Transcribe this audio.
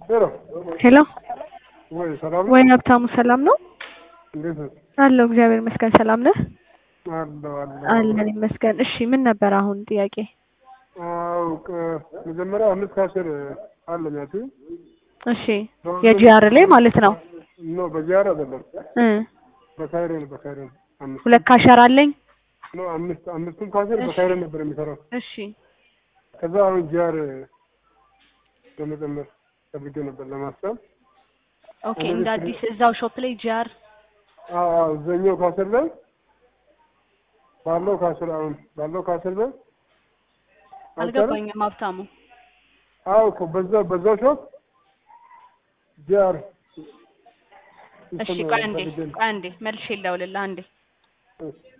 ሄሎ ሄሎ ወይ ሰላም ነው? ወይ ሀብታሙ ሰላም ነው? እንዴት ነህ? አለሁ እግዚአብሔር ይመስገን። ሰላም ነህ? አለሁ አለሁ። አለን ይመስገን። እሺ ምን ነበር አሁን ጥያቄ? አዎ ከ- መጀመሪያ አምስት ካሽር አለኝ ያቺ እሺ የጂአር ላይ ማለት ነው ኖ በጂአር አይደለም እ በካይሮ ነው በካይሮ ነው አምስት ሁለት ካሸር አለኝ። ኖ አምስት አምስቱም ካሽር በካይሮ ነበር የሚሰራው እሺ ከዛ አሁን ጂአር ለመጨመር ፈልጌ ነበር ለማሰብ ኦኬ እንደ አዲስ እዛው ሾፕ ላይ ጂአር አዎ አዎ እዛኛው ካሽር ላይ ባለው ካሽር አሁን ባለው ካሽር ላይ አይቻልም? አልገባኝም ሀብታሙ። አዎ እኮ በዛ በዛው ሾፕ ጂአር እሺ ቆይ አንዴ ቆይ አንዴ መልሼ ልደውልልህ አንዴ እሺ